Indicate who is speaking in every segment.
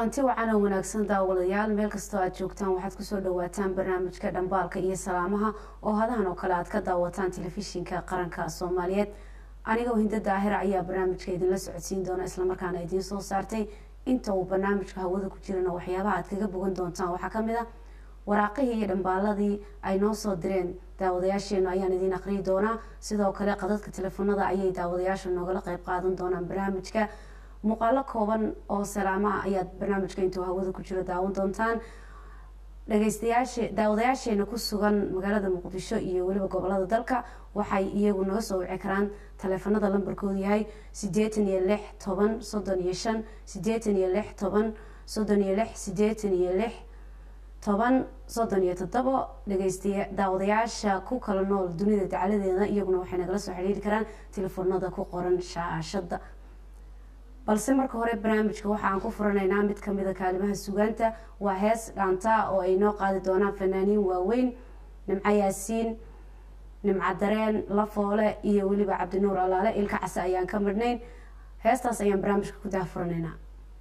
Speaker 1: kulanti wacan oo wanaagsan daawadayaal meel kastoo aad joogtaan waxaad kusoo dhawaataan barnaamijka dhambaalka iyo salaamaha oo hadahan oo kale aad ka daawataan telefishinka qaranka soomaaliyeed anigoo hinda daahira ayaa barnaamijka idinla socodsiin doona islamarkaana idiin soo saartay inta uu barnaamijka hawada ku jirana waxyaabaha aad kaga bogan doontaan waxaa kamid a waraaqihii iyo dhambaaladii ay noo soo direen daawadayaasheenu ayaan idiin aqriyi doonaa sidoo kale qadadka telefoonada ayay daawadayaasha noogala qeyb qaadan doonaan barnaamijka muuqaalo kooban oo salaamaha ayaad barnaamijka intuu hawada ku jiro daawan doontaan dhageystayaashe daawadayaasheena ku sugan magaalada muqdisho iyo weliba gobolada dalka waxay iyagu naga soo wici karaan taleefanada lambarkoodu yahay sideetan iyo lix toban soddon iyo shan sideetan iyo lix toban soddon iyo lix sideetan iyo lix toban soddon iyo toddobo dhageysta daawadayaasha ku kala nool dunida dacaladeeda iyaguna waxay nagala soo xiriiri karaan telefoonada ku qoran shaashada balse marka hore barnaamijka waxaan ku furanaynaa mid kamida kaalimaha sugaanta waa hees dhaanta oo ay noo qaadi doonaan fanaaniin waaweyn nimco yaasiin nimco dareen lafoole iyo weliba cabdinuur alaale ilka case ayaan ka midhnayn heestaas ayaan barnaamijka ku daafuranaynaa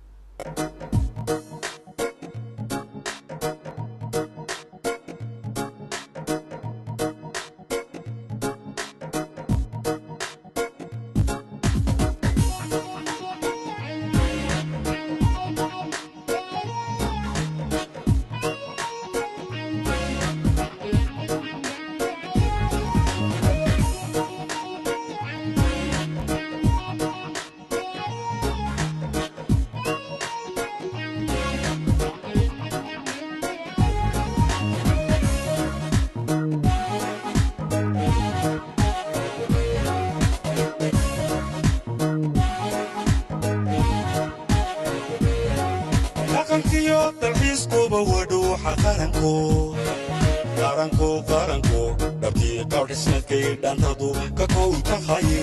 Speaker 2: dhaqankiyo dalxiiskuba wadhuuxa qaranko qaranko qaranko dhabtii qaadhismadkay dhantadu ka kow tahaye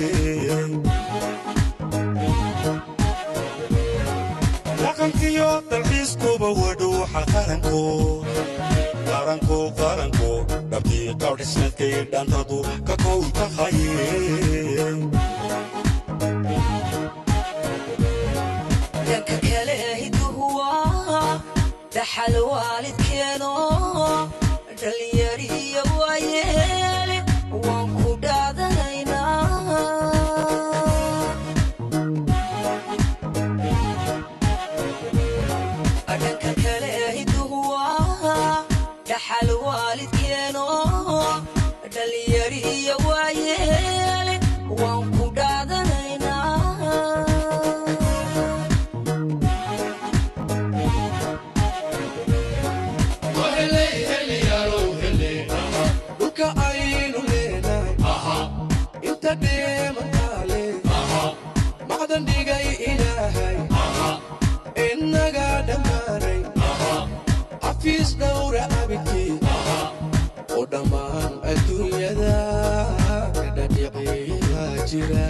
Speaker 2: dhaqankiyo dalxiiskuba wadhuuxa qaranko qaranko qaranko dhabtii qaadhismadkay dhantadu ka kow tahaye
Speaker 3: dhanka kale hiduhu waa dhaxal waalidkeeno dhalinyariyo waayeele waan ku dhaadanaynaa dhanka kale hiduhu waa dhaxal waalidkeeno dhalinyariyo waayeele waan ku dhaadanaynaa
Speaker 4: dhulka aynu leenahay inta dheemantaale macdan dhigay ilaahay innaga dhammaanay xafiis dhowra abidkii oo dhammaan adduunyada ka dhadhiciyaa jira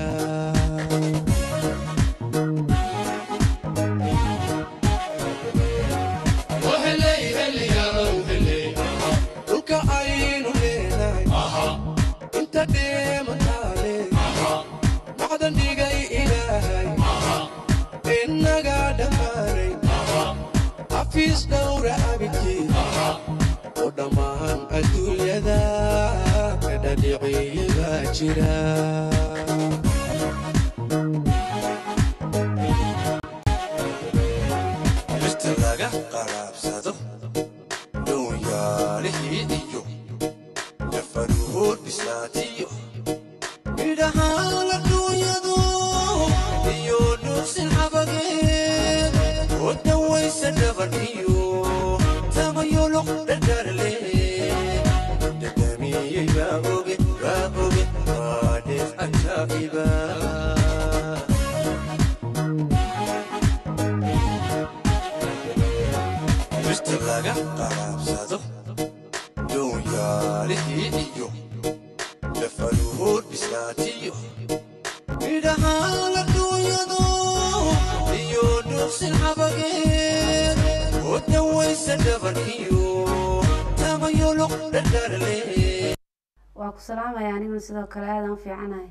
Speaker 4: dhulka aynu leenahay inta dheemantaale macdan dhigay ilaahay innaga dhammaanay xafiis dhowra abidkii oo dhammaan adduunyada ka dhadhiciyaa jira
Speaker 2: dhirta laga qaraabsado dhownyaalihii iyo dafaruhood bislaatiyo midhahaan adduunyadu iyo dhuusin xabageed oo dhawaysa dhabarkiyo tamayoloq dhadharle dhadhamiyey baa oge baa oge waa dheef ajaa'iba dhirta laga qaraabsado dhownyaalihii iyo dafaruhood bislaatiyo midhahaan adduunyadu iyo dhuuqsin xabageed oo dhawaysa dhabarkiyo tamayoloq dhadharle
Speaker 1: waa ku salaamaya aniguna sidoo kale aadaan u fiicanahay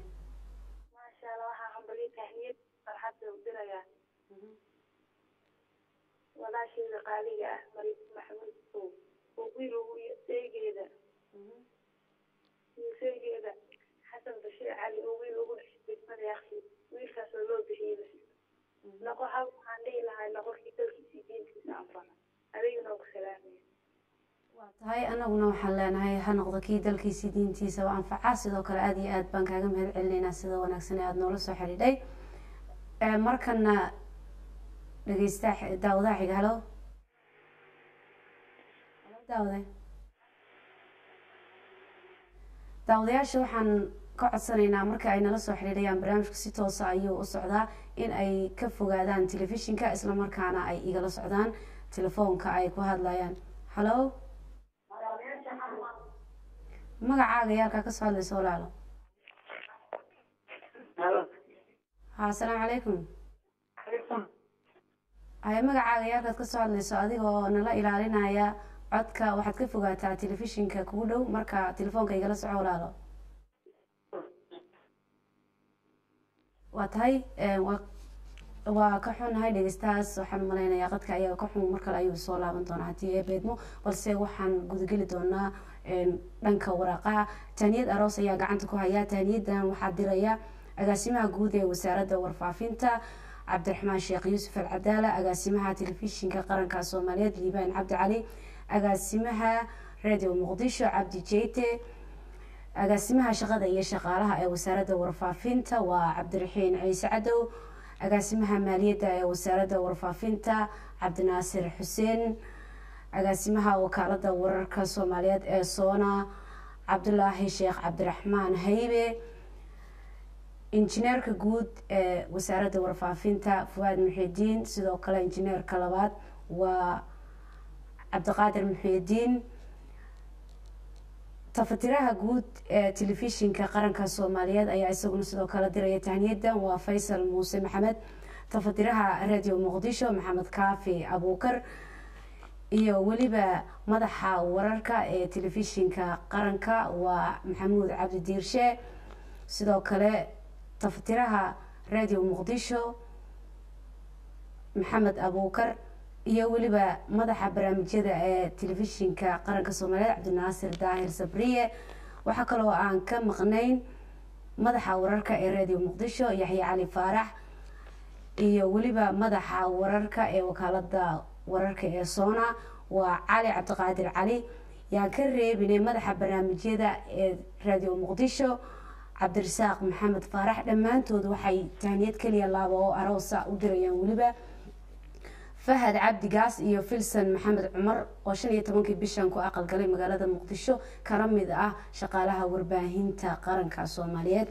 Speaker 5: maasha allah waxaa hambalyo tahniyad farxadda u dirayaa walaasheeda qaaliga ah mariis maxamuud sow oo wiil ugu seegeeda seegeeda xasan bashiir cali oo wiil ugu dhashay degmada yaksi wiilkaas oo loo bixiyey noqo hal waxaan dhihi lahay noqorkii dalkiisii diintiisa anfaca adigana oo ku salaamaya
Speaker 1: waa tahay anaguna waxaan leenahay ha noqdo kii dalkiisii diintiisa oo anfaca sidoo kale aada iyo aad baan kaaga mahad celinaynaa sida wanaagsan ee aada noola soo xidhiidhay Ee, markana dhegeysta daawadaha xiga halo halo daawade daawadayaasha waxaan ka codsanaynaa marka ay nala soo xidhiidhayaan barnaamijka si toosa ayuu u socdaa in ay ka fogaadaan telefishinka islamarkaana ay igala socdaan telefoonka ay ku hadlayaan halo magacaaga yaalkaa kasoo hadlaysa walaalo ha asalaamu calaykum haye magacaaga yaalkaad kasoo hadlayso adiga oo nala ilaalinaya codka waxaad ka fogaataa telefishinka kugu dhow marka telefoonka igala soco walaalo waa tahay eh, waa waa ka xunnahay dhegeystahaas waxaan malaynayaa qadka ayaga ka xun mar kale ayuu soo laaban doonaa haddii ee beedmo balse waxaan gudageli doonaa een, dhanka waraaqaha taaniyad aroos ayaa gacanta ku haya taaniyadan waxaa diraya agaasimaha guud ee wasaaradda warfaafinta cabdiraxmaan sheekh yuusuf alcadaala agaasimaha telefishinka qaranka soomaaliyeed liibaan cabdi cali agaasimaha radio muqdisho cabdi jeyte agaasimaha shaqada iyo shaqaalaha ee wasaaradda warfaafinta waa cabdiraxiin ciise cadow agaasimaha maaliyadda ee wasaaradda warfaafinta cabdinaasir xuseen agaasimaha wakaalada wararka soomaaliyeed ee soona cabdulaahi sheekh cabdiraxmaan haybe injineerka guud ee wasaaradda warfaafinta fuwaad muxidiin sidoo kale injineerka labaad waa cabdiqaadir muxidiin tafatiraha guud ee telefishinka qaranka soomaaliyeed ayaa isaguna sidoo kale diraya tahniyadan waa faysal muuse maxamed tafatiraha radio muqdisho maxamed kaafi abuukar iyo weliba madaxa wararka ee telefishinka qaranka waa maxamuud cabdi diirshe sidoo kale tafatiraha radio muqdisho maxamed abuukar iyo weliba madaxa barnaamijyada ee telefishinka qaranka soomaaliyeed cabdinaasir daahir sabriye waxaa kaloo aan ka maqnayn madaxa wararka ee radio muqdisho yaxya cali faarax iyo weliba madaxa wararka ee wakaalada wararka ee soona waa cali cabdiqaadir cali yaan ka reebinay madaxa barnaamijyada ee radio muqdisho cabdirasaaq maxamed faarax dhammaantood waxay tahniyad keliya laaba oo aroosa u dirayaan weliba fahad cabdigaas iyo filson maxamed cumar oo shan iyo tobankii bishan ku aqalgalay magaalada muqdisho kana mid ah shaqaalaha warbaahinta qaranka soomaaliyeed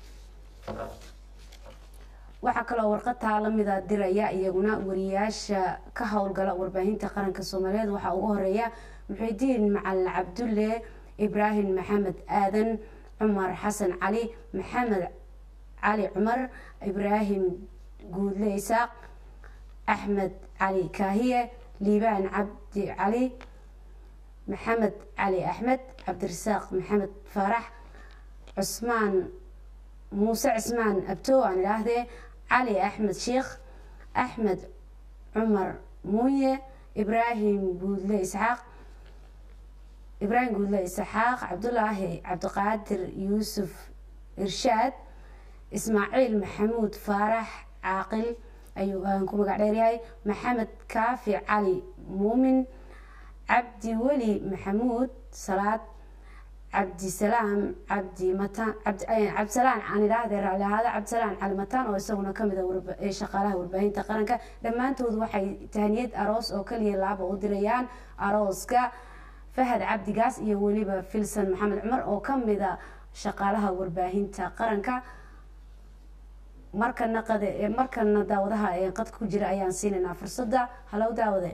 Speaker 1: waxaa kaloo warqataa lamida diraya iyaguna wariyaasha ka howlgala warbaahinta qaranka soomaaliyeed waxaa ugu horeeya muxidiin macalin cabdulle ibraahim maxamed aadan cumar xasan cali maxamed cali cumar ibraahim guudle isaaq axmed cali kaahiye liibaan cabdi cali maxamed cali axmed cabdirasaaq maxamed faarax cusmaan muuse cismaan abto aan idhaahdee cali axmed sheekh axmed cumar muuye ibraahim guudle isxaaq ibraahim guudle isxaaq cabdulaahi cabdiqaadir yuusuf irshaad ismaaciil maxamuud faarax caaqil ayuu aan ku magac dheeryahay maxamed kaafi cali muumin cabdi weli maxamuud salaad cabdisalaam cabdi mataan cabdisalaan aan idhaahdee raalli ahaada cabdisalaan cali mataan oo isaguna kamid a shaqaalaha warbaahinta qaranka dhammaantood waxay tahniyad aroos oo kaliya laaba u dirayaan arooska fahad cabdigaas iyo weliba filson maxamed cumar oo kamid a shaqaalaha warbaahinta qaranka markana qad markana daawadaha qadka ku jira ayaan siinaynaa fursadda halow daawade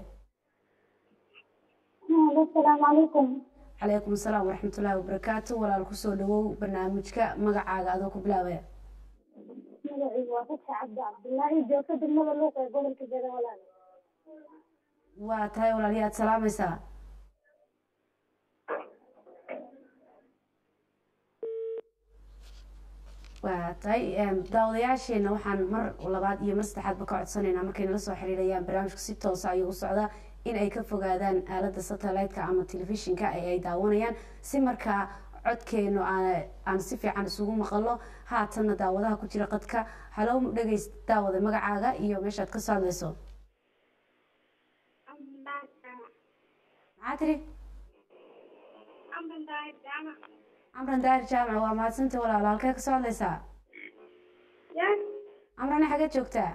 Speaker 6: asalaamu calaykum
Speaker 1: calaykum asalaam waraxmatullaahi wabarakaatu walaal kusoo dhawow barnaamijka magacaaga adoo ku bilaabaya
Speaker 6: magacaygu waa fatxi cabdi cabdilaahi joogto degmada luuq ee gobolka jada walaal
Speaker 1: waa tahay walaal yaad salaamaysaa waa tahay em, daawadayaasheena waxaan mar labaad iyo mar saddexaadba ka codsanaynaa markay nala soo xiriirayaan barnaamijku si toosa ayuu u socdaa in ay ka fogaadaan aalada satellite-ka ama telefishinka ee ay daawanayaan si markaa codkeenu aan aan si fiican isugu maqalo haatanna daawadaha ku jira qadka halow dhegeys daawada magacaaga iyo meeshaad ka soo hadlayso maxaa tiri camran daahir jaamac waa mahadsanta walaalo halkee ka soo hadlaysaa camrane xagee joogtaa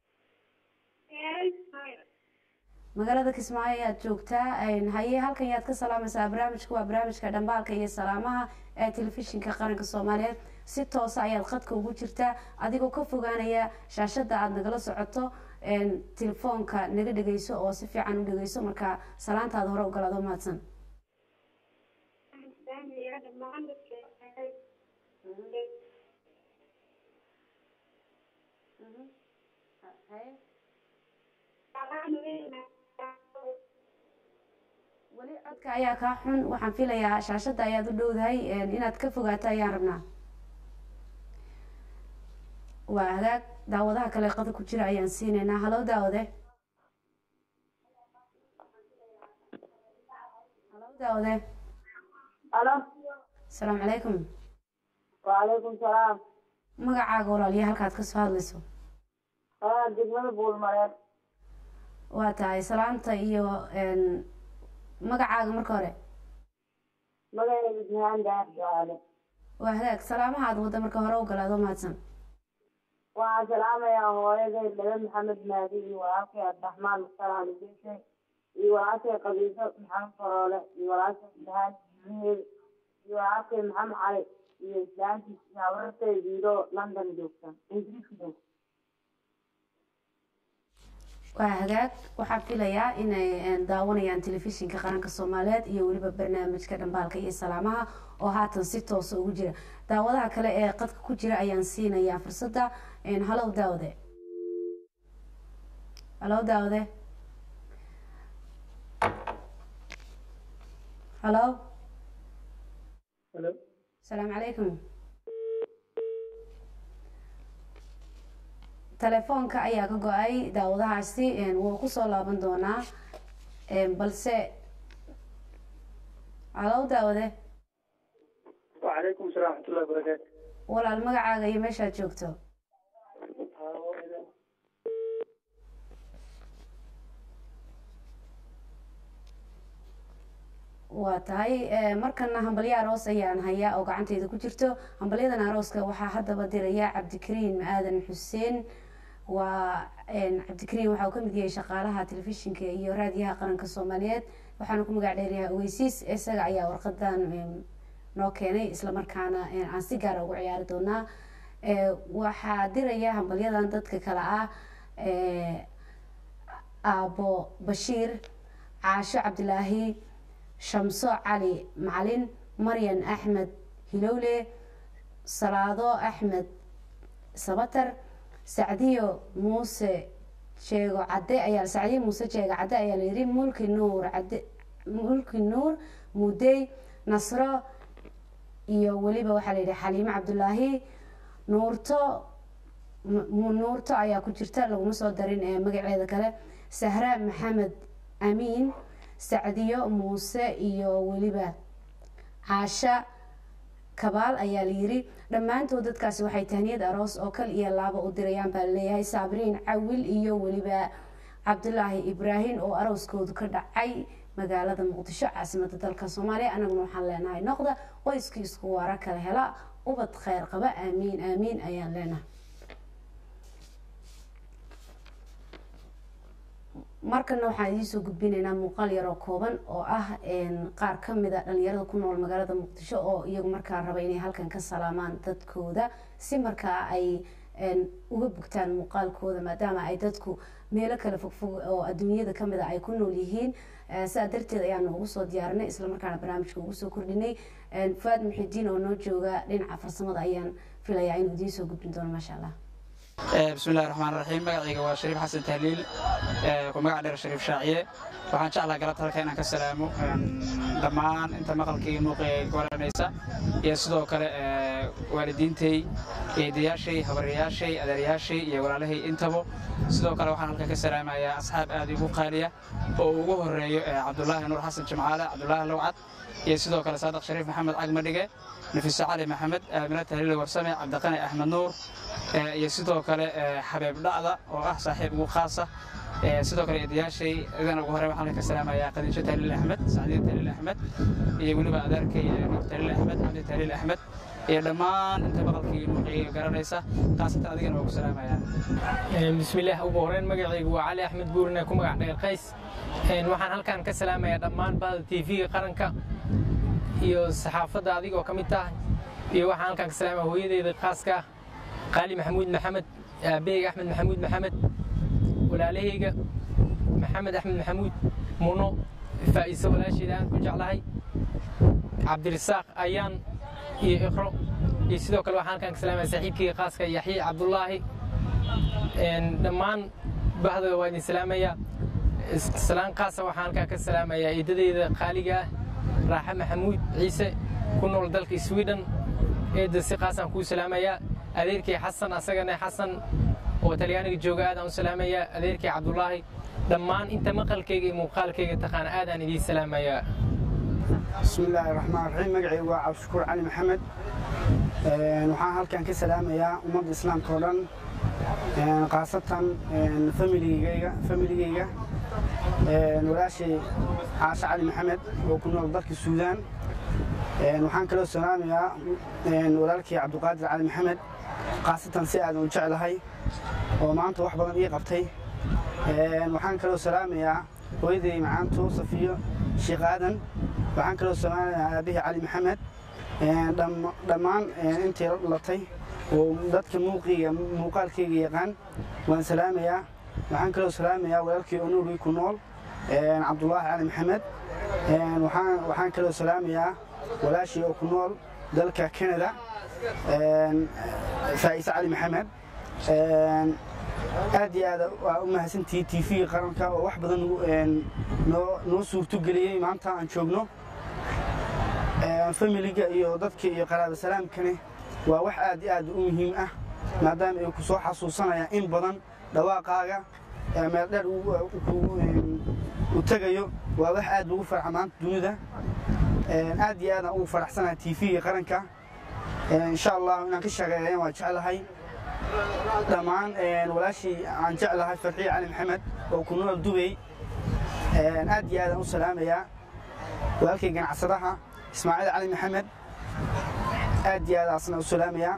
Speaker 1: magaalada kismaayo ayaad joogtaa Een, haye halkan yaad ka salaamaysaa barnaamijka waa barnaamijka dhambaalka iyo salaamaha ee telefishinka qaranka soomaaliyeed si toosa ayaad qadka ugu jirtaa adigoo ka fogaanaya shaashada aada nagala socoto een, telefoonka naga dhegeyso oo si fiican u dhegeyso marka salaantaada hore ogolaado mahadsan weli codka ayaa kaa xun waxaan filayaa shaashada ayaad u dhowdahay een, inaad ka fogaato ayaan rabnaa waa hagaag daawadaha kale qada ku jira ayaan siinaynaa halow daawade halow daawade
Speaker 6: alo
Speaker 1: asalaamu calaykum
Speaker 6: wacalaykum salaam
Speaker 1: magacaaga walaaliya halkaad ka soo hadlayso
Speaker 6: aa degmada buulmareed
Speaker 1: waa tahay salaanta iyo een, magacaaga marka hore
Speaker 6: magacayga jihaan daar jaale
Speaker 1: waa hagaag salaamaha aad wadda marka hore ogolaado mahadsan
Speaker 6: waxaan salaamayaa hooyaday dhabe maxamed maadi iyo walaalkay abdiraxmaan mukhtar aligeeshe iyo walaalkay qabiiso maxamed faroole iyo walaalkay dahaan jiheed iyo walaalkay maxamed cali iyo islaantiis iyo habartay diido london joogta ingiriiska joogta
Speaker 1: waa hagaag waxaan filayaa inay een, daawanayaan telefishinka qaranka soomaaliyeed iyo weliba barnaamijka dhambaalka iyo salaamaha oo haatan si toosa ugu jira daawadaha kale ee qadka ku jira ayaan siinayaa fursadda een, halow daawade halow daawade halow
Speaker 6: Hello.
Speaker 1: asalaamu calaykum telefoonka ayaa ka go-ay daawadahaasi een, wuu kusoo laaban doonaa een, balse halow daawade
Speaker 7: وعليكم السلام ورحمة الله وبركاته
Speaker 1: walaal magacaaga iyo meeshaad joogto waa tahay eh, markana hambalyo aroos ayaan hayaa oo gacanteyda ku jirto hambalyadan arooska waxaa haddaba diraya cabdikariim aadan xuseen waa een, cabdikariim waxa uu kamid yahay shaqaalaha telefishinka iyo raadiyaha qaranka soomaaliyeed waxaana ku magac dheeryahay ogeysiis isaga ayaa warqadan em, noo keenay islamarkaana een, aan si gaara ugu ciyaari doonaa Eh, waxaa diraya hambalyadan dadka kale ah eh, aabo bashiir caasho cabdilaahi shamso cali macalin maryan axmed hilowle salaado axmed sabatar sacdiyo muuse sheego cadde ayaa sacdiyo muuse jeego cadde ayaa la yidhi mulki nuur cadde mulki nuur mudey nasro iyo weliba waxaa la yidhi xaliimo cabdulaahi nuurto mu- nuurto ayaa ku jirta laguma soo darin ee magaceeda kale sahra maxamed amiin sacdiyo muuse iyo weliba caasha kabaal ayaa la yiri dhammaantood dadkaasi waxay tahniyad aroos oo kal iyo laaba u dirayaan baa laleeyahay saabriin cawil iyo weliba cabdulaahi ibraahim oo arooskoodu ka dhacay magaalada muqdisho caasimada dalka soomaaliya anaguna waxaan leenahay noqda qoyskii isku waara kala hela ubad kheyr qaba aamiin aamiin ayaan leenahay markana waxaan idiinsoo gudbinaynaa muuqaal yaroo kooban oo ah een, qaar ka mid a dhalinyarada ku nool magaalada muqdisho oo iyagu markaa raba inay halkan ka salaamaan dadkooda si markaa ay een, uga bugtaan muuqaalkooda maadaama ay dadku meelo kale fogfog oo adduunyada kamid a ay ku nool yihiin Eh, sidaa darteed ayaanu ugu soo diyaarinay islamarkaana barnaamijka ugu soo kordhinay Een, fuaad muxidiin oo noo jooga dhinaca farsamada ayaan filayaa inuu idiin soo gudbin doono maasha allah
Speaker 7: Eh, بسم الله الرحمن الرحيم magacayga waa shariif xasan tahliil eh, ku magac dheer shariif shaaciye waxaan jeclaa galabta halka inaan ka salaamo een, dhammaan inta maqalkii muuqa ee goranaysa iyo sidoo kale eh, waalidiintay eedayaashay habaryayaashay adeeryaashay iyo walaalahay intaba sidoo kale waxaan halkan ka salaamayaa asxaab aad igu qaaliya oo ugu horeeyo cabdulaahi nuur xasan jimcaale cabdulaahi lowcad iyo sidoo kale saadaq shariif maxamed cagmadhige nafiso cali maxamed aamina tahliil warsame cabdiqani axmed nuur iyo sidoo kale xabeeb dhacda oo ah saaxiib ugu khaasa sidoo kale eedayaashay idana ugu horey waxaan ka salaamayaa khadiijo tahliil axmed sacdiin tahliil axmed iyo weliba adeerkay nuur tahliil axmed cabdi tahliil axmed iyo dhammaan inta maqalkii nuuciga garanaysa khaasatan adigana waa ku salaamayaa
Speaker 8: bismillaah ugu horeyn magacaygu waa cali axmed buurine ku magac dheer qays waxaan halkan ka salaamayaa dhammaan bahda tv-ga qaranka iyo saxaafadda adigoo ka mid tahay iyo waxaan halkan ka salaamaya hooyadeyda khaaska ah qaali maxamuud maxamed aabaheyga axmed maxamuud maxamed walaalahayga maxamed axmed maxamuud muno faa'iise walaasheeda aan ku jeclahay cabdirisaaq ayaan iyo iqro iyo sidoo kale waxaan halkan ka salaamaya saaxiibkeyga khaaska yaxye cabdulaahi dhammaan bahda waa idin salaamaya salaan qaasa waxaan halkan ka salaamayaa eedadeyda qaaliga ah raaxe maxamuud ciise ku nool dalka sweden eedda si qaasaan kuu salaamayaa adeerkay xasan asagana xasan oo talyaaniga jooga aadaan u salaamayaa adeerkay cabdulaahi dhammaan inta maqalkayga iyo muuqaalkayga taqaana aadaan idiin salaamayaa
Speaker 9: بسم الله الرحمن الرحيم مقعي وعب شكور علي محمد waxaan halkan ka salaamayaa ummadda islaamka oo dhan khaasatan familigeyga familigeyga walaashay caashe cali maxamed oo ku nool dalka suudaan waxaan kaloo salaamayaa walaalkii cabdiqaadir cali maxamed khaasatan si aadan u jeclahay oo maanta wax badan ii qabtay waxaan kaloo salaamayaa hooyaday macaanto safiyo sheekh aadan waxaan kaloo salaamayaa aabihii cali maxamed dhammaan intii la dhalatay oo dadka muuqiga muuqaalkayga yaqaan waan salaamayaa waxaan kaloo salaamayaa walaalkii onuurgii ku nool cabdulaahi cali maxamed waxaan kaloo salaamayaa walaashii oo ku nool dalka canada faa'iise cali maxamed aad iyo aad waa u mahadsantihi t v qaranka oo wax badan noo suurto geliyey maanta aan joogno familiga iyo dadka iyo qaraaba salaamkani waa wax aad iyo aad u muhiim ah maadaama ay ku soo xasuusanayaan in badan dhawaaqaaga meel dheer u tegayo waa wax aad ugu farxa maanta dunida aad iyo aadaan ugu faraxsanahay t v qaranka insha allah inaan ka shaqeeyan waa jeclahay dhammaan walaashii aan jeclahay farxiye cali maxamed oo ku nool dubay aad iyo aadaan u salaamayaa walaalkay ganacsadaha ismaaciil cali maxamed aad iyo aad asna u salaamayaa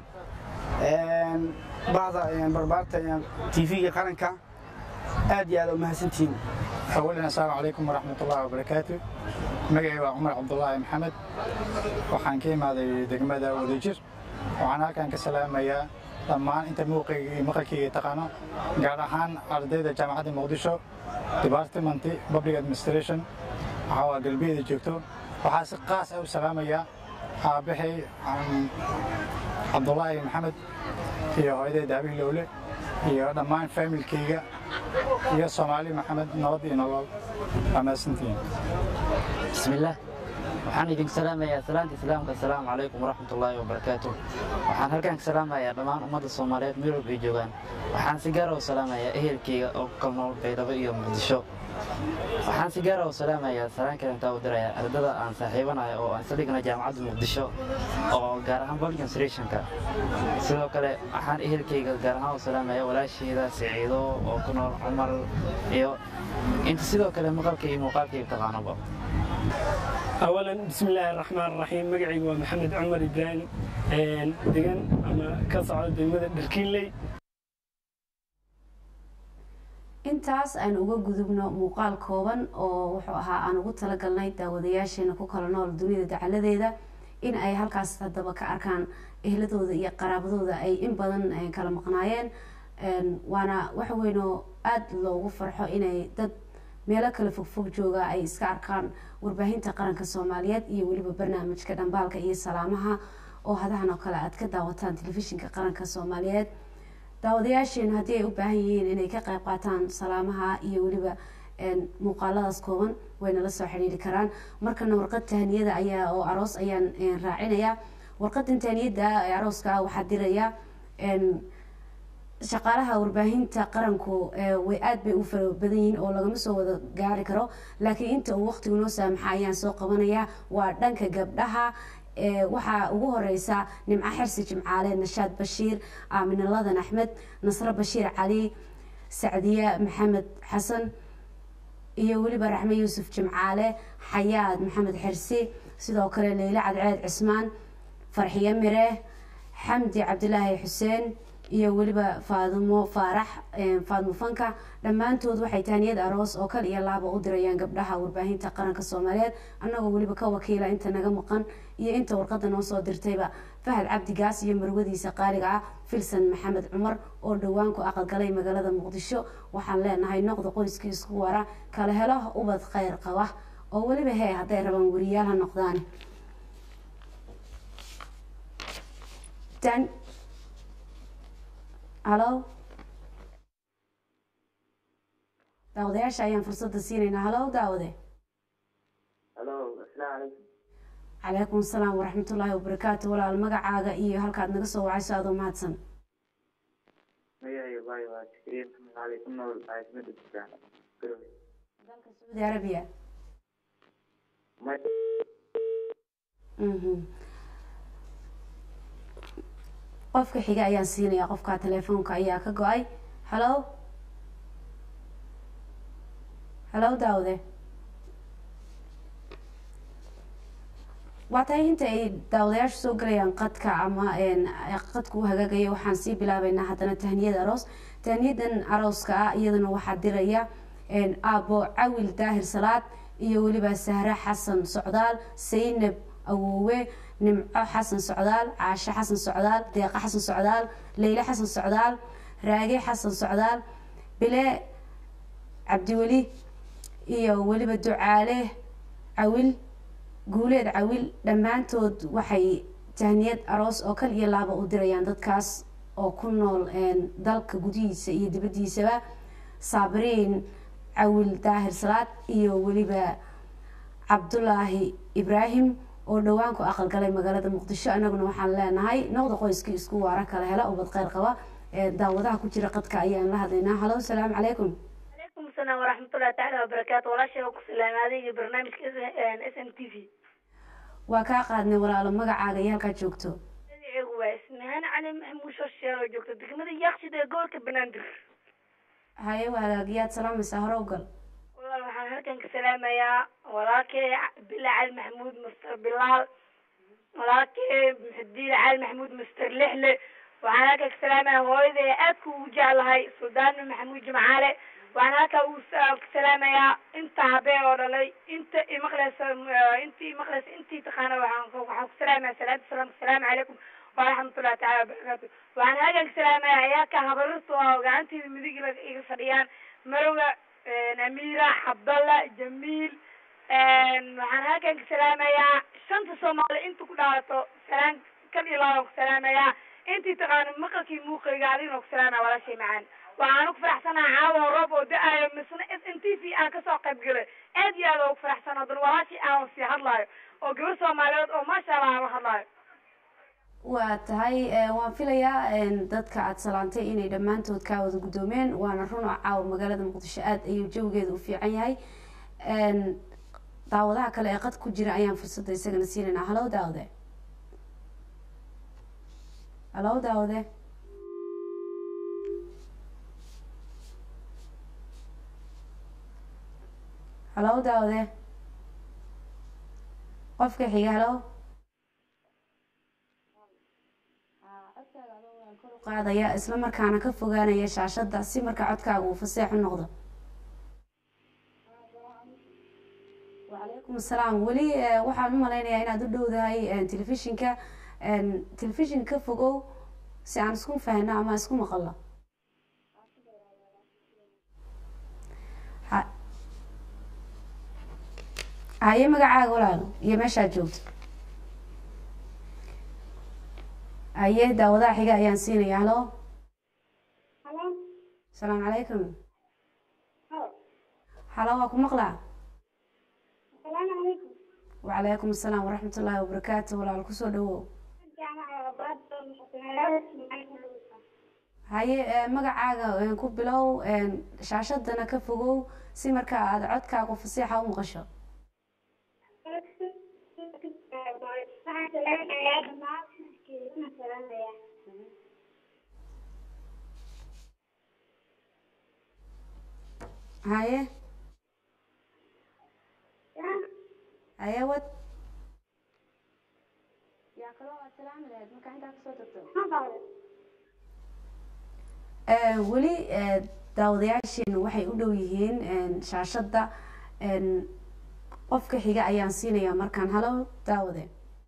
Speaker 9: bahda barbaarta t v-ga qaranka aad iyo aad u mahadsantihiin
Speaker 10: أولا السلام عليكم ورحمة الله وبركاته مجاي عمر عبد الله محمد waxaan ka imaaday degmada wadajir waxaan halkan ka salaamayaa dhammaan inta maqalkayga taqaano gaar ahaan ardayda jaamacadda muqdisho department public administration waxaa waa galbeeda joogto waxaa si qaas ah u salaamayaa aabbahay cabdulaahi maxamed iyo hooyaday daabih lowle iyo dhammaan faamilkayga iyo soomaali maxamed nabad iyo nolol waa mahadsantihiin
Speaker 11: bismillaah waxaan idinku salaamayaa salaanta islaamka asalaamu calaykum waraxmat ullaahi wabarakaatu waxaan halkan ka salaamayaa dhammaan ummadda soomaaliyeed meel walbay joogaan waxaan si gaara u salaamayaa ehelkeyga oo ku kal nool baydhabo iyo muqdisho waxaan si gaara u salaamayaa salaan kalentaa u dirayaa ardada aan saaxiibanayo oo aan isla dhigna jaamacadda muqdisho oo gaar ahaan bolgan srationka sidoo kale waxaan ehelkeyga gaar ahaan u salaamayaa walaasheeda siciido oo ku nool cumar iyo inta sidoo kale maqalka iyo muuqaalkayga taqaanoba
Speaker 12: أولا بسم الله الرحمن الرحيم مقعي ومحمد عمر إبراهيم دقن أما كصعد دقمة دركيلي
Speaker 1: intaas aan uga gudubno muuqaal kooban oo wuxuu ahaa aan ugu talagalnay daawadayaasheena ku kala nool dunida dacaladeeda in ay halkaas haddaba ka arkaan ehladooda iyo qaraabadooda ay in badan kala maqnaayeen waana waxa weynoo aada loogu farxo inay dad meelo kale fogfog jooga ay iska arkaan warbaahinta qaranka soomaaliyeed iyo weliba barnaamijka dhambaalka iyo salaamaha oo hadahan oo kale aad ka daawataan telefishinka qaranka soomaaliyeed daawadayaasheenu haddii ay u baahan yihiin inay ka qayb qaataan salaamaha iyo weliba muuqaaladaas kooban way nala soo xidhiiri karaan markana warqad tahaniyada ayaa oo aroos ayaan raacinayaa warqadan taaniyada ee arooska ah waxaa diraya shaqaalaha warbaahinta qaranku way aad bay u fara badan yihiin oo lagama soo wada gaari karo laakiin inta uu waqtigu noo saamaxa ayaan soo qabanaya waa dhanka gabdhaha waxaa ugu horeysa nimco xirsi jimcaale nashaad bashiir aamine ladan axmed nasre bashiir cali sacdiye maxamed xasan iyo weliba raxme yuusuf jimcaale xayaad maxamed xirsi sidoo kale leyle cadceed cismaan farxiye mire xamdi cabdilaahi xuseen iyo weliba faadimo faarax faadmo fanka dhammaantood waxay taaniyad aroos oo kal iyo laaba u dirayaan gabdhaha warbaahinta qaranka soomaaliyeed annagoo weliba ka wakiila inta naga maqan iyo inta warqada noo soo dirtayba fahad cabdigaas iyo marwadiisa qaaliga ah filsan maxamed cumar oo dhowaan ku aqalgalay magaalada muqdisho waxaan leenahay noqda qoyskii isku wara kala helo ubad kheyr qaba oo weliba hee hadday rabaan weriyaal ha noqdaan halo daawadayaasha ayaan fursadda siinaynaa halo daawade calaykum asalaam waraxmatullaahi wabarakaatu walaal magacaaga iyo halkaad naga soo wacayso adoo mahadsan dalka sacuudi arabiya qofka xiga ayaan siinayaa qofka telefoonka ayaa ka go-ay halo halo daawde waa tahay inta ay daawadayaashu soo galayaan qadka ama qadku u hagaagaya waxaan sii bilaabeynaa haddana tahniyada aroos tahniyadan arooska ah iyadana waxaa diraya aabo cawil daahir salaad iyo weliba sahre xasan socdaal saynab awoowe nimco xasan socdaal caashe xasan socdaal deeqa xasan socdaal leyle xasan socdaal raage xasan socdaal bile cabdiweli iyo weliba ducaale cawil guuleed cawil dhammaantood waxay tahniyad aroos oo kal iyo laaba u dirayaan dadkaas oo ku nool dalka gudihiisa iyo dibaddiisaba saabiriin cawil daahir salaad iyo weliba cabdulaahi ibraahim oo dhowaan ku aqalgalay magaalada muqdisho anaguna waxaan leenahay noqda qoyskii isku waara kala hela ubad kheyr qaba daawadaha ku jira qadka ayaan la hadlaynaa halo asalaamu calaykum
Speaker 13: calaykum asalaam waraxmatullahi tacaala wabarakaatu walaashay ku salaamay adiga barnaamijka s m t v
Speaker 1: waa kaa qaadnay walaalo magacaaga iyo halkaad joogto
Speaker 13: magaceegu waa ismahaan cali maxamuud shorsheer oo joogto degmada yaaqshid ee gobolka banaadir
Speaker 1: haye hagaagiyaad salaamaysaa hore u gal
Speaker 13: walaal waxaan halkan ka salaamayaa walaalkay bila cali maxamuud master bilaal walaalkay muxudiin cali maxamuud master lixle waxaan halkan ka salaamayaa hooyaday aadka ugu jeclahay suldaana maxamuud jimcaale waxaan halkaa uu ka salaamayaa inta habee oo dhalay inta imaqleysa intii imaqleysa intii taqaana waxaan waxaan ku salaamaya salaatu salaam asalaamu calaykum waraxmatullahi tacaala wabarakaatu waxaan halkan ka salaamayaa ayaaka habarirtu oo gacanteeda midig iga fadhiyaan marowga amira cabdalla jamiil waxaan halkan ka salaamayaa shanta soomaali inta ku dhaalato salaan kan iyo laban ku salaamayaa intii taqaano maqalkii muuqayga adigna ku salaamaya walaashay macaan waxaan ku faraxsanaha caawa roob oo da-ayo misna s n t v aan kasoo qayb galay aad iyo aad ugu faraxsan haddana walaashii aan sii hadlaayo oo gabar soomaaliyeed oo maasha allah aan la hadlaayo
Speaker 1: waa tahay waan filayaa dadka aada salaantay inay dhammaantood kaa wada guddoomeen waana run oo caawa magaalada muqdisho aada ayuu jawigeeda u fiican yahay daawadaha kale ee qad ku jira ayaan fursadda isagana siinaynaa halow daawade halow daawade halow daawade qofka xiga halow qaadaya isla markaana ka fogaanaya shaashada si markaa codkaaga uu faseex u noqdo wacalaykum asalaam weli waxaan u malaynayaa inaad u dhowdahay telefishinka telefishinka ka fogow si aan isku fahno ama isku maqalno haye magacaaga walaalo iyo meeshaad joogto haye daawadaha xiga ayaan siinaya halo asalaamu calaykum halo waa ku maqlaa wacalaykum asalaam waraxmat ullaahi wabarakaatu walaal kusoo dhawow haye ee, magacaaga ee, ku bilow ee, shaashadana ka fogow si marka aad codkaagu fasiixa u maqasho haye haye wad yaa kaloo aad salaami lahayd marka intaa kasoo tagto Ee, weli ee, daawadayaasheenu waxay u dhow yihiin een, shaashadda een, qofka xiga ayaan siinayaa markaan halo daawade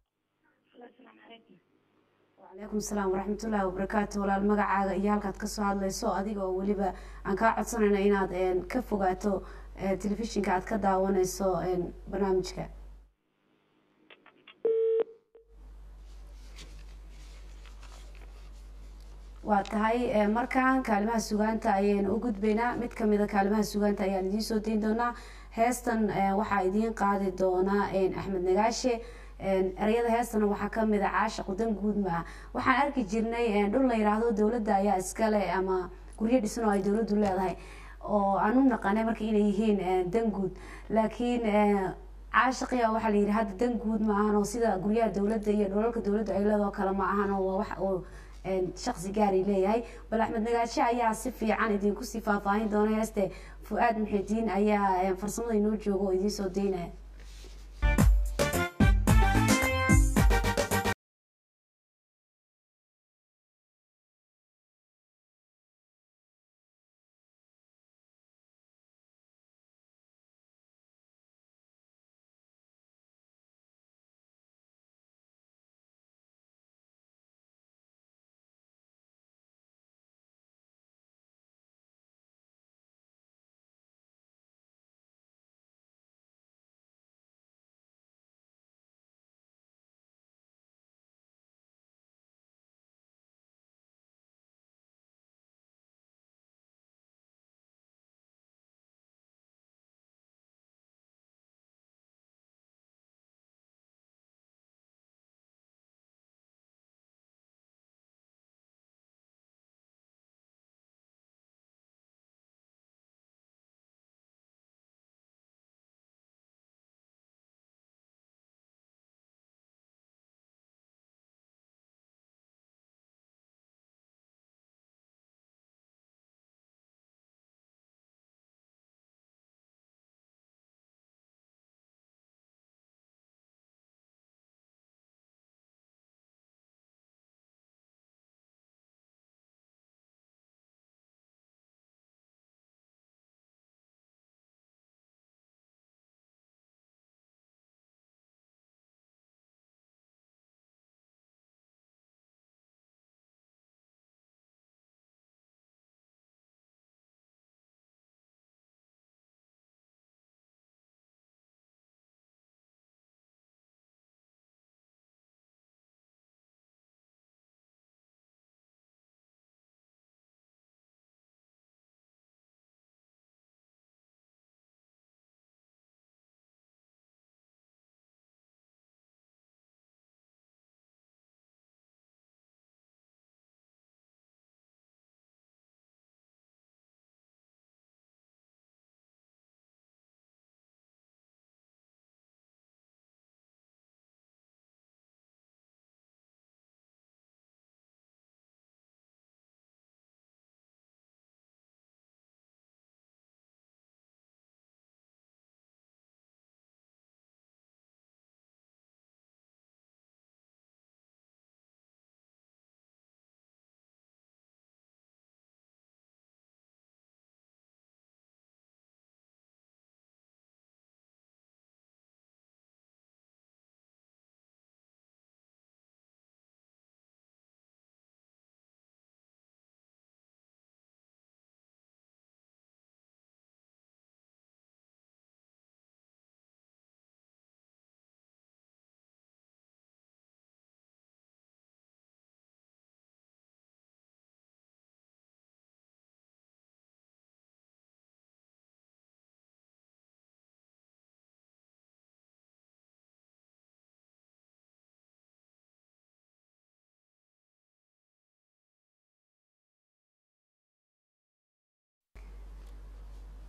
Speaker 1: wacalaykum salaam waraxmatullaahi wabarakaatu walaal magacaaga iyo halkaad kasoo hadlayso adiga oo weliba aan kaa codsanayna inaad een, ka fogaato ee, telefishinka aad ka daawanayso een, barnaamijka waa tahay ee, markaan kaalimaha sugaanta ayaynu u gudbaynaa mid kamida kaalimaha sugaanta ayaan idiin soo dayn doonaa heestan ee, waxaa idiin qaadi doonaa een, axmed nagaashe een, ereyada heestana waxaa kamid a caasha qudan guud ma ah waxaan arki jirnay een, dhul la yiraahdo dowladda ayaa iskale ama guryo dhisan oo ay dowladdu leedahay oo aan u naqanay marka inay yihiin een, dan guud laakiin een, caashiqiya waxaa la yidhi hadda dan guud ma ahan oo sida guryaha dowladda iyo dholalka dowladda ay leedoo kale ma ahan oo waa wax oo een, shaqsi gaari leeyahay bal axmed nagaashe ayaa si fiican idinku sii faahfaahin doona heeste fu-aad muxidiin ayaa een, farsamada inoo jooga oo idiin soo daynaya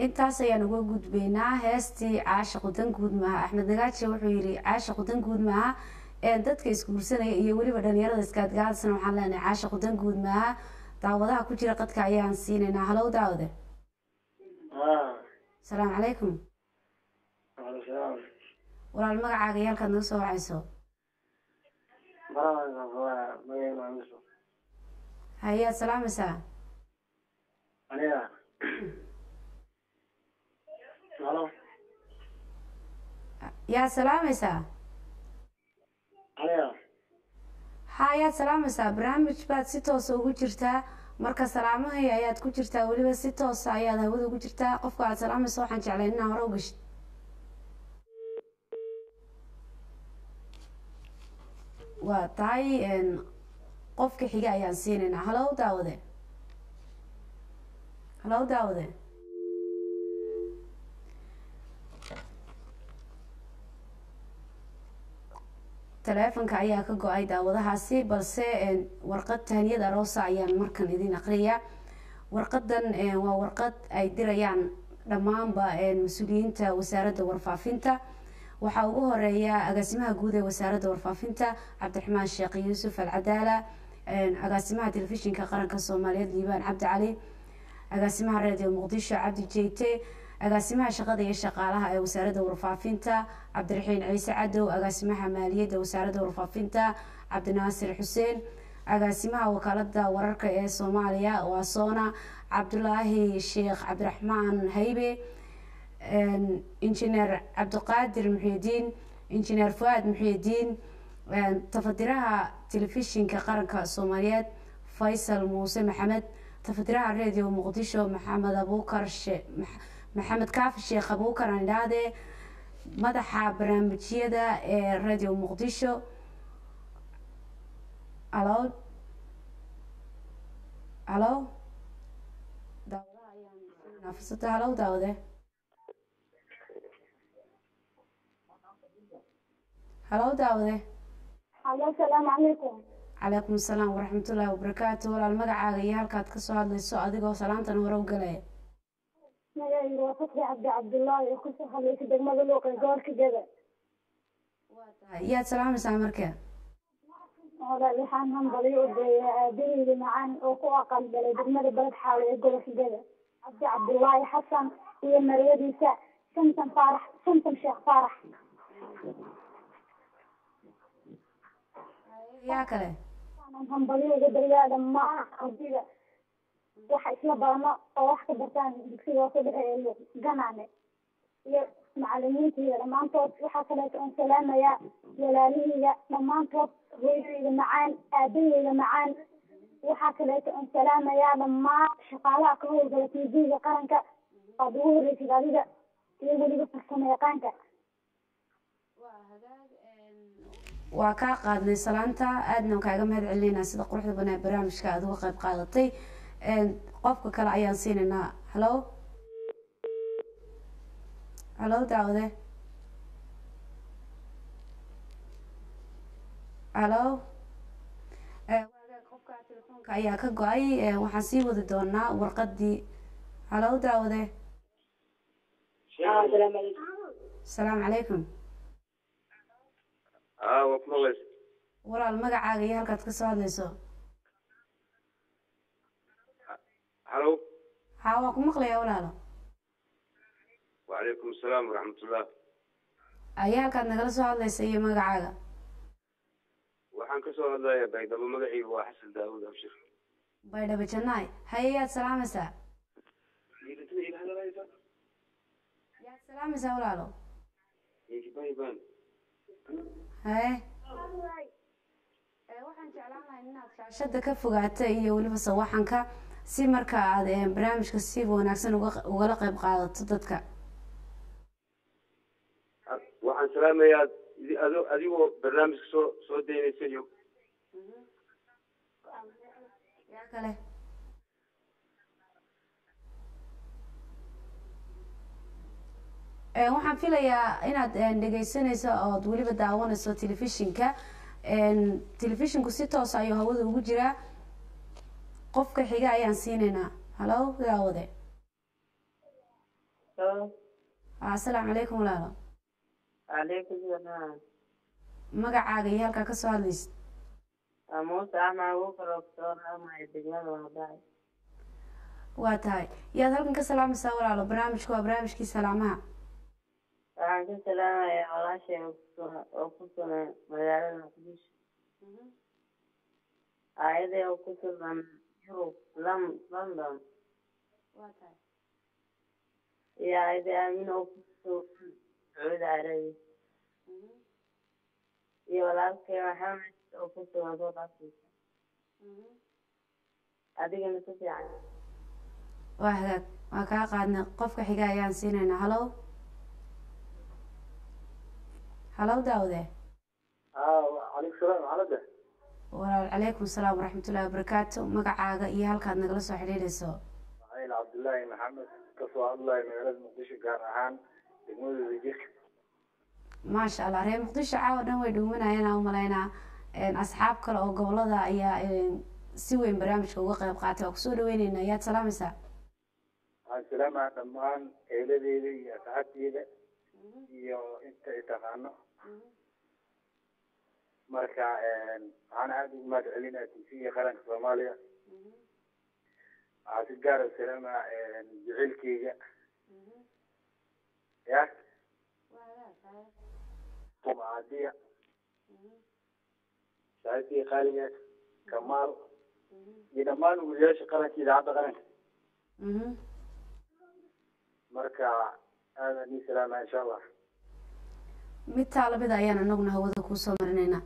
Speaker 1: intaas ayaan uga gudbaynaa heestii caashiqu dan guud maaha axmed nagaaji wuxuu yidhi caashiqu dan guud maaha ee dadka isguursanaya iyo weliba dhalinyarada iskaadgaadasna waxaan leenahay caashiqu dan guud maaha daawadaha ku jira qadka ayaan siinaynaa halow daawade asalaamu calaykum walaal magacaaga iyo halkaad naga soo wacayso hayaad salaamaysaa yaad salaamaysaa ha ayaad salaamaysaa barnaamij baad si toosa ugu jirtaa marka salaamahii ayaad ku jirtaa weliba si toosa ayaad hawada ugu jirtaa qofka aad salaamaysa waxaan jeclay inaa hore u gashid waa tahay qofka xiga ayaan siinaynaa halow daawade halow daawade taleefonka ayaa ka go-ay daawadahaasi balse warqad tahaniyad aroosa ayaan markan idin aqriyaa warqadan waa warqad ay dirayaan dhammaanba mas-uuliyiinta wasaaradda warfaafinta waxaa ugu horeeya agaasimaha guud ee wasaaradda warfaafinta cabdiraxmaan sheekh yuusuf alcadaala agaasimaha telefishinka qaranka soomaaliyeed liibaan cabdi cali agaasimaha radio muqdisho cabdi jeyte agaasimaha shaqada iyo shaqaalaha ee wasaaradda warfaafinta cabdiraxiin ciise cadow agaasimaha maaliyadda wasaaradda warfaafinta cabdinaasir xuseen agaasimaha wakaalada wararka ee soomaaliya waa soona cabdulaahi sheekh cabdiraxmaan haybe injineer cabdiqaadir muxiidiin injineer fuaad muxiidiin tafadiraha telefishinka qaranka soomaaliyeed faysal muuse maxamed tafadiraha radio muqdisho maxamed abuukar maxamed kaafi sheekh abuukar aan idhaahdee madaxa barnaamijyada ee radio muqdisho alo alo daawadaha ayaan fursada halow daawade halow daawade
Speaker 14: halo asalaamu calaykum
Speaker 1: calaykum asalaam waraxmatullaahi wabarakaatu walaal magacaaga iyo halkaad kasoo hadlayso adigoo salaantan hore u galaya
Speaker 14: magacayga waa fatxi cabdi cabdullaahi oo kasoo hadlaysa degmada luuqa gobolka gada
Speaker 1: yaad salaamaysaa marka
Speaker 14: walaal waxaan hambaliyo u deeyaa aabaheyda macaan oo ku aqal galay degmada balad xaawe ee gobolka gada cabdi cabdullaahi xasan iyo marwadiisa samtam faarax samtam sheekh faarax
Speaker 1: yaa kale
Speaker 14: waxaan hambaliyo uga daryaa dhammaan ardayda waxa isla badano oo wax ka bartaan dugsiga hoose dhexe ee ganaane iyo macalimiintayda dhammaantood waxaa kaleeto oon salaamayaa walaalahayda dhammaantood hooyadayda macaan aabahayda macaan waxaa kaleeto oon salaamayaa dhammaan shaqaalaha ka howlgala tv-ga qaranka aad ugu horreysid adiga iyo weliba farsamo yaqaanka
Speaker 1: waa kaa qaadnay salaanta aadna kaaga mahad celinaynaa sida quruxda banaa barnaamijka aad uga qayb qaadatay qofka kale ayaan siinaynaa halo halo daawade halo qofka telefoonka ayaa ka go-ay waxaan sii wadi doonaa warqadii halo daawade asalaamu calaykum walaal magacaaga iyo halkaad kasoo hadlayso
Speaker 15: halo
Speaker 1: ha waa ku maqlaya walaalo
Speaker 15: wacalaykum asalaam waraxmatullah
Speaker 1: ayaa halkaad nagala soo hadlaysa iyo magacaaga
Speaker 15: waxaan kasoo hadlayaa baydhabo magacaygu waa xasan daawud abshir
Speaker 1: baydhabo jannaay haye yaad salaamaysaa yaad salaamaysaa walaalo haye waxaan jeclaan lahay inaad shaashada ka fogaata iyo weliba sawaxanka si marka aad barnaamijka si wanaagsan ugala qayb qaadato dadka
Speaker 15: waxaan salaamayaa adigoo barnaamijka soo soo daynaysa iyo
Speaker 1: yaa kale waxaan filayaa inaad dhegeysanayso ood weliba daawanayso telefishinka telefishinku si toos ayuu hawada ugu jiraa qofka xiga ayaan siinaynaa halo daawade asalaamu calaykum walaalo
Speaker 6: calaykum salaam
Speaker 1: magacaaga iyo halkaa kasoo hadlaysid
Speaker 6: muuse axmed abuukar oo kasoo raamaya degmada wadaay
Speaker 1: waa tahay yaad halkan ka salaamaysaa walaalo barnaamijku waa barnaamijkii salaamaha
Speaker 6: waxaan ka salaamayaa walaashay oo kusugan oo ku sugan magaalada muqdisho aayaday oo ku sugan yurub Lon- london iyo aayaday aamin oo ku sugan sacuudi carabiya iyo walaalkay maxamed oo ku sugan south africa adigana si fiican
Speaker 1: waa hagaag waa kaa qaadnay qofka xiga ayaan siinaynaa halow halow daawde
Speaker 16: calaykum salaam xaaladda
Speaker 1: walaal calaykum salaam waraxmatullahi wabarakaatu magacaaga iyo halkaad nagala soo xidhiidhayso
Speaker 16: maxail cabdullaahi maxamed kasoo hadlayo magaalada muqdisho gaar ahaan degmadooda jirka
Speaker 1: maasha allah reer muqdisho caawa dhan way dhuumanayaan aan umalaynaa asxaab kale oo gobolada ayaa si weyn barnaamijka uga qayb qaatay waa kusoo dhaweyneynaa ayaad salaamaysaa
Speaker 16: waxaan salaamaa dhammaan eeladeeda iyo asxaabteeda iyo inta i taqaano marka waxaan aada ugu mahad celinaa tv qaranka soomaaliya waxaa si gaara salaamaa jaceylkeyga ya tumaadiya saaxiibkii qaaliga kamaal iyo dhammaan weliyaasha qaranka idaacadda qaranka marka aadan ii salaamaa insha allah
Speaker 1: mid taalabida ayaan anaguna hawada kuusoo marinaynaa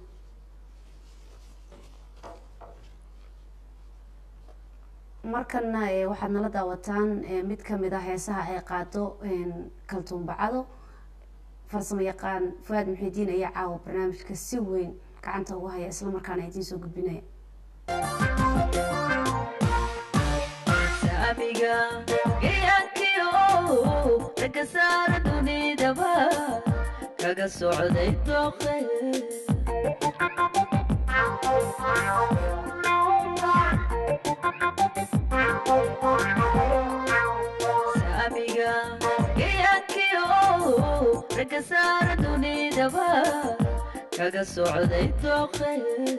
Speaker 1: markana waxaad nala daawataan mid kamid ah heesaha ay qaado kaltuumbacado farsamo yaqaan fuaad muxidiin ayaa caawa barnaamijka si weyn gacanta ugu haya islamarkaana idiin soo gudbinaya
Speaker 3: saamiga gayaankiyo ragga saara dunidaba kaga socday dooqe saamiga gayaankiyo ragga saara dunidaba kaga socday dooqe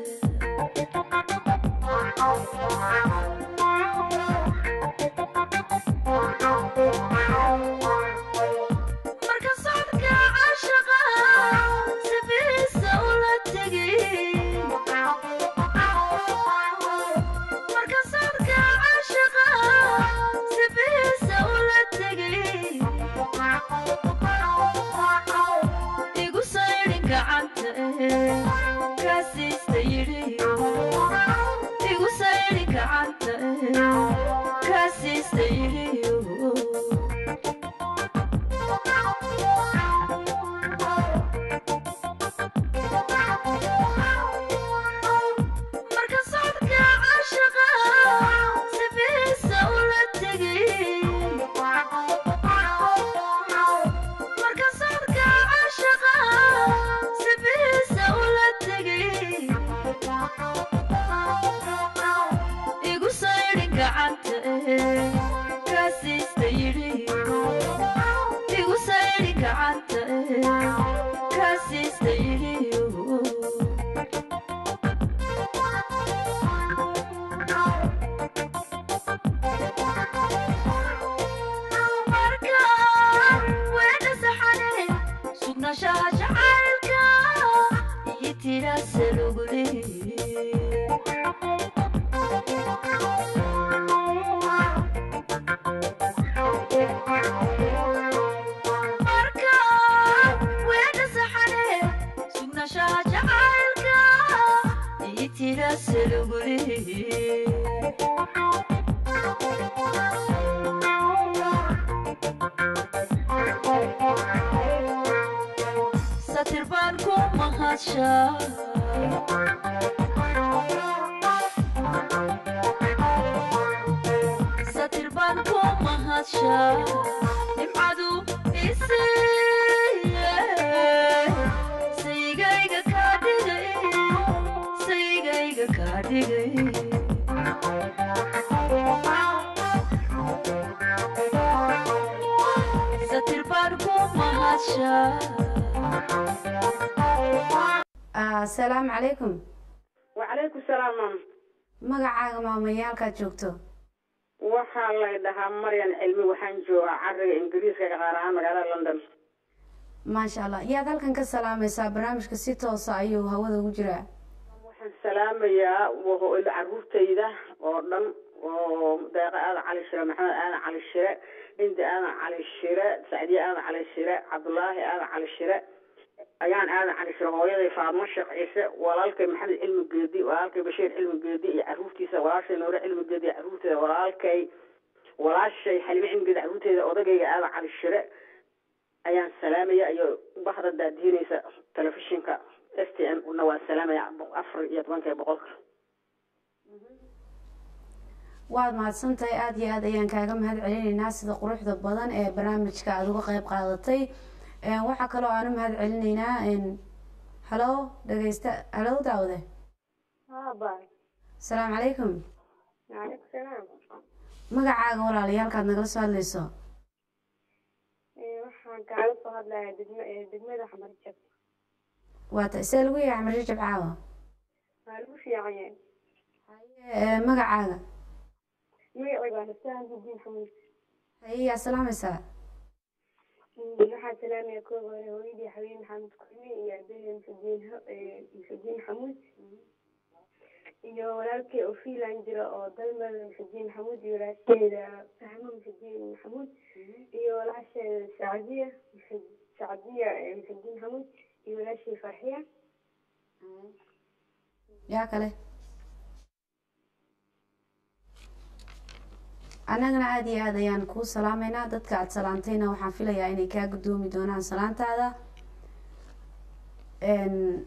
Speaker 3: marka socodka caashaqa sifiisa ula tegi marka socodka caashaqa sifiisa ula tegi igu saydhin gacanta eh kaasiista yidhi igu saydhin gacanta eh kaasiista yidhi marka socodka caashaqa sifiisa ula tegi marka socodka caashaqa sifiisa ula tegi igu saydhin gacanta eh kaasiista yidhi igu saydhin gacanta eh kaasiista yidhi marka weedha saxane sugnaanshaha jacaylka iyo tiraasa lugule marka weedha saxane sugnaanshaha jacaylka iyo tiraasa lugule satir baan ku mahadshaa satir baan ku mahadshaa nimcadu isiiye saygayga kaa dhigay saygayga kaa dhigay
Speaker 1: asalaamu calaykum
Speaker 17: wacalaykum salaam maam
Speaker 1: magacaaga maamayaalkaad joogto
Speaker 17: waxaa lay dhahaa maryan cilmi waxaan joogaa cariga ingiriiska gaar ahaan magaalada london
Speaker 1: maasha allah yaad halkan ka salaamaysaa barnaamijka si toosa ayuu hawada ugu jiraa
Speaker 17: waxaan salaamayaa wa- caruurtayda oo dhan oo deeqa aadan cali shire maxamed aadan cali shire hindi aadan cali shire sacdiye aadan cali shire cabdulaahi aadan cali shire ayaan aadan cali shire hooyaday faadmo sheekh ciise walaalkay maxamed cilmi geedi walaalkay bashiir cilmi geedi iyo caruurtiisa walaashay noore cilmi geedi iyo caruurteeda walaalkay walaashay xalime cilmi geedi caruurteeda odagayga aadan cali shire ayaan salaamaya iyo bahda daadiinaysa telefishinka s t n na waa salaamaya afar iyo tobanka boqolka
Speaker 1: waad mahadsantahay aada iyo aad ayaan kaaga mahad celinaynaa sida quruxda badan ee barnaamijka aada uga qayb qaadatay Een, waxaa kaloo aan u mahad celinaynaa een, halo dhegeysta halo daawade
Speaker 18: Haba.
Speaker 1: asalaamu calaykum
Speaker 18: Waalaikum salaam.
Speaker 1: magacaaga walaalayaalkaad nagala soo hadlayso
Speaker 18: Ee, Waxaan kaaga soo hadlayaa degma ee degmada Xamarjab.
Speaker 1: waata see lagu yahay xamar rajab caawa
Speaker 18: Waa lagu fiican yahay.
Speaker 1: Ee, magacaaga
Speaker 18: Magacayga waa Naftaan Hudiin Xamuud.
Speaker 1: haye yaa salaamaysaa
Speaker 18: Mm, Waxaan salaamayaa kooga hore hooyadii Xabiib Maxamed Kulmi iyo aabbahay Muxudiin Ha- ee, Muxudiin Xamuud. Iyo walaalkay oo Finland jira oo dalmada Muxudiin Xamuud iyo walaasheeda Fahmo Muxudiin Xamuud iyo walaasheeda Sacdiya Muxud- Sacdiya ee Muxudiin Xamuud iyo walaashay Farxiya.
Speaker 1: yaa kale annagana aada iyo aad ayaan kuu salaameynaa dadka aada salaantayna waxaan filayaa inay kaa guddoomi doonaan salaantaada Een,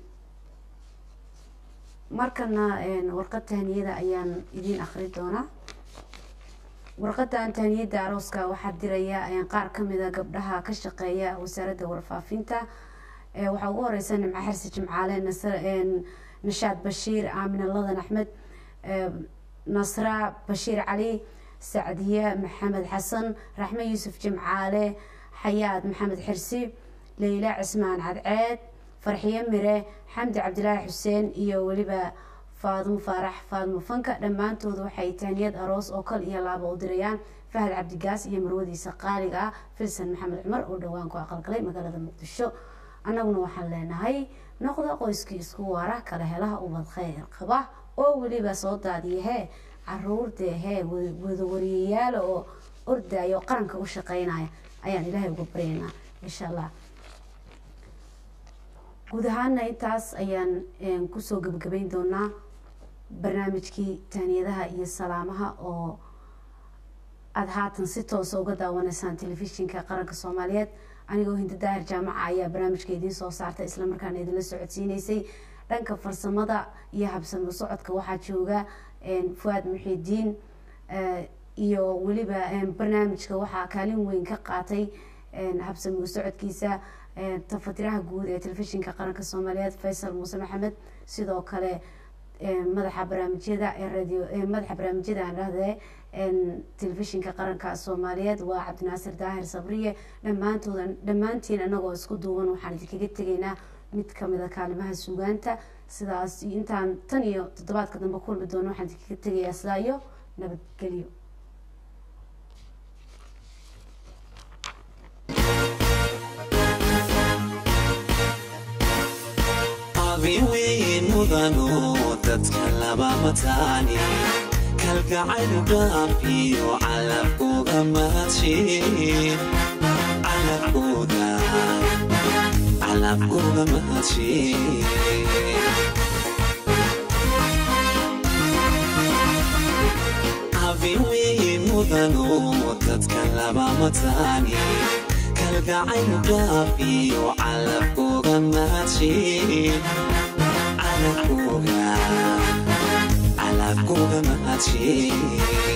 Speaker 1: markana een, warqad tahniyada ayaan idiin akhri doonaa warqadan tahniyada arooska waxaa diraya een, qaar kamida gabdhaha ka shaqeeya wasaaradda warfaafinta Ee, waxaa ugu horeysa nimco xarsi jimcaale nasr een, nashaad bashiir aamine ladan axmed ee, nasra bashiir cali sacdiye maxamed xasan raxme yuusuf jimcaale xayaad maxamed xirsi leyla cismaan cadceed farxiye mire xamdi cabdilaahi xuseen iyo weliba faadumo faarax faadumo fanka dhammaantood waxay tahniyad aroos oo kal iyo laaba u dirayaan fahad cabdigaas iyo marwadiisa qaaliga ah filsan maxamed cumar oo dhowaan ku aqalgalay magaalada muqdisho annaguna waxaan leenahay noqda qoyskii isku waara kala helaha ubad khayr qaba oo weliba soo daadiyahee caruurdee hee wada wariyayaala oo ordaya oo qaranka u shaqeynaya ayaan ilaahay uga baryaynaa insha allah guud ahaana intaas ayaan een, kusoo gebagabeyn doonaa barnaamijkii tahniyadaha iyo salaamaha oo aada haatan si toosa uga daawanaysaan telefishinka qaranka soomaaliyeed anigoo hinda daahir jaamaca ayaa barnaamijka idiin soo saartay islamarkaana idinla socodsiineysay dhanka farsamada iyo habsamo socodka waxaa jooga een, fuaad muxiidiin eh, iyo weliba een, barnaamijka waxaa kaalin weyn ka qaatay een, habsamo socodkiisa een, tafatiraha guud ee telefishinka qaranka soomaaliyeed faysal muuse maxamed sidoo kale een, madaxa barnaamijyada ee radio ee madaxa barnaamijyada aan dhahdee een, telefishinka qaranka soomaaliyeed waa cabdinaasir daahir sabriye dhammaantoodan dhammaantiin anagoo isku duuban waxaan idinkaga tegaynaa mid kamida kaalimaha sugaanta sidaas iyo intaan tan iyo toddobaadka dambe kulmi doono waxaan idinkaga tegayaa sidaa iyo nabadgelyo
Speaker 19: abiweyn mudano dadka laba mataani kalgacayl dhaafiyo calabkuga mahadsheen calabkuga calabkuga mahadsheen abiweyn mudano dadka laba mataani kalgacayl dhaafiyo calabkuga mahadsheen calabkuga calabkuga mahadsheen